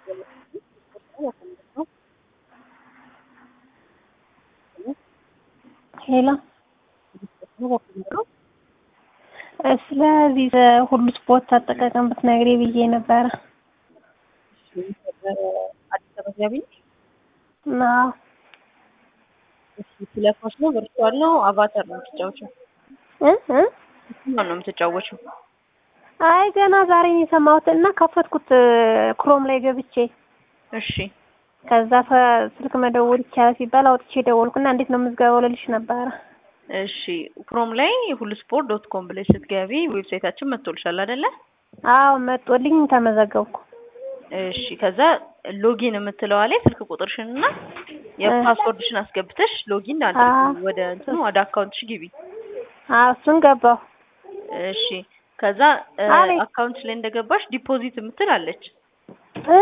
ሄሎ ስለዚህ ሁሉ ስፖርት አጠቃቀም ብትነግሪ ብዬ ነበረ። አዲስ አበባ ገቢ አዎ ስለ ኳስ ነው ቨርቹዋል ነው አቫታር ነው የምትጫወችው? እ እ ማን ነው የምትጫወችው? አይ ገና ዛሬ ነው የሰማሁት እና ከፈትኩት ክሮም ላይ ገብቼ እሺ ከዛ ፈ- ስልክ መደወል ይቻላል ሲባል አውጥቼ ደወልኩና እንዴት ነው ምዝገባው ልልሽ ነበረ። እሺ ክሮም ላይ ሁሉ ስፖርት ዶት ኮም ብለሽ ስትገቢ ዌብሳይታችን መጥቶልሻል አይደለ? አዎ መጦልኝ ተመዘገብኩ። እሺ ከዛ ሎጊን የምትለዋ ላይ ስልክ ቁጥርሽን እና የፓስወርድሽን አስገብተሽ ሎጊን አድርጊ። አዎ። ወደ እንትን ወደ አካውንትሽ ግቢ። አዎ እሱን ገባሁ። እሺ ከዛ አቤት። አካውንትሽ ላይ እንደገባሽ ዲፖዚት የምትል አለች። እ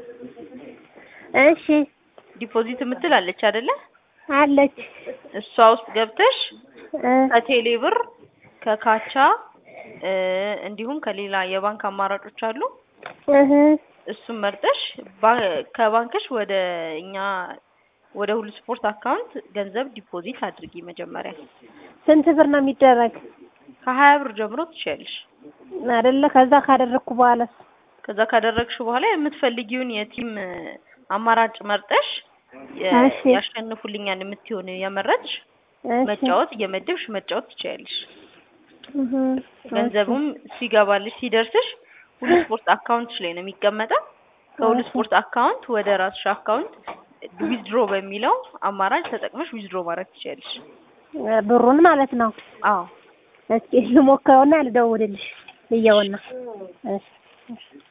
እሺ ዲፖዚት የምትል አለች አይደለ? አለች እሷ ውስጥ ገብተሽ እ ከቴሌ ብር ከካቻ እ እንዲሁም ከሌላ የባንክ አማራጮች አሉ። እህ እሱን መርጠሽ ባ- ከባንክሽ ወደ እኛ ወደ ሁሉ ስፖርት አካውንት ገንዘብ ዲፖዚት አድርጊ መጀመሪያ ስንት ብር ነው የሚደረግ ከሀያ ብር ጀምሮ ትችያለሽ። አይደለ? ከዛ ካደረግኩ በኋላስ ከዛ ካደረግሽ በኋላ የምትፈልጊውን የቲም አማራጭ መርጠሽ የ- እሺ። ያሸንፉልኛል የምትሆን የመረጥሽ እሺ። መጫወት እየመደብሽ መጫወት ትችያለሽ። እህ ገንዘቡም ሲገባልሽ ሲደርስሽ ሁሉ ስፖርት አካውንትሽ ላይ ነው የሚቀመጠው። ከሁሉ እሺ። ስፖርት አካውንት ወደ ራስሽ አካውንት ዊዝድሮ በሚለው አማራጭ ተጠቅመሽ ዊዝድሮ ማድረግ ትችያለሽ። ብሩን ማለት ነው። አዎ እስኪ ልሞክረውና ልደውልልሽ ልየውና። እሺ